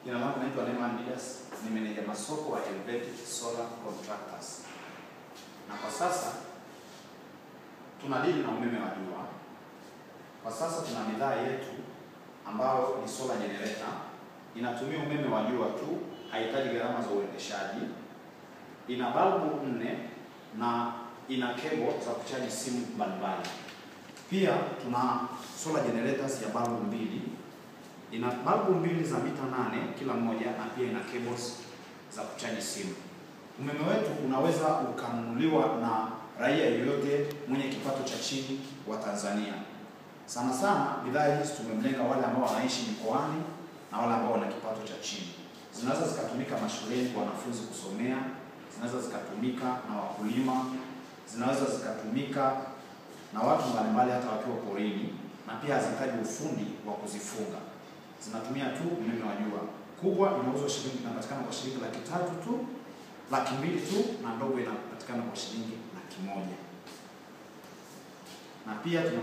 Jina langu naitwa Neman Didas, ni meneja masoko wa Helvetic Solar Contractors. Na kwa sasa tunadili na umeme wa jua. Kwa sasa tuna bidhaa yetu ambayo ni solar generator, inatumia umeme wa jua tu, haihitaji gharama za uendeshaji. Ina balbu nne na ina cable za kuchaji simu mbalimbali. Pia tuna solar generators ya balbu mbili ina balbu mbili za mita nane kila moja na pia ina cables za kuchaji simu. Umeme wetu unaweza ukanunuliwa na raia yoyote mwenye kipato cha chini wa Tanzania. Sana sana bidhaa hizi tumemlenga wale ambao wanaishi mikoani na wale ambao wana kipato cha chini. Zinaweza zikatumika mashuleni kwa wanafunzi kusomea, zinaweza zikatumika na wakulima, zinaweza zikatumika na watu mbalimbali hata wakiwa porini, na pia hazihitaji ufundi wa kuzifunga zinatumia tu umeme wa jua. Kubwa inauzwa shilingi inapatikana kwa shilingi laki tatu tu, laki mbili tu, na ndogo inapatikana kwa shilingi laki moja na pia tuna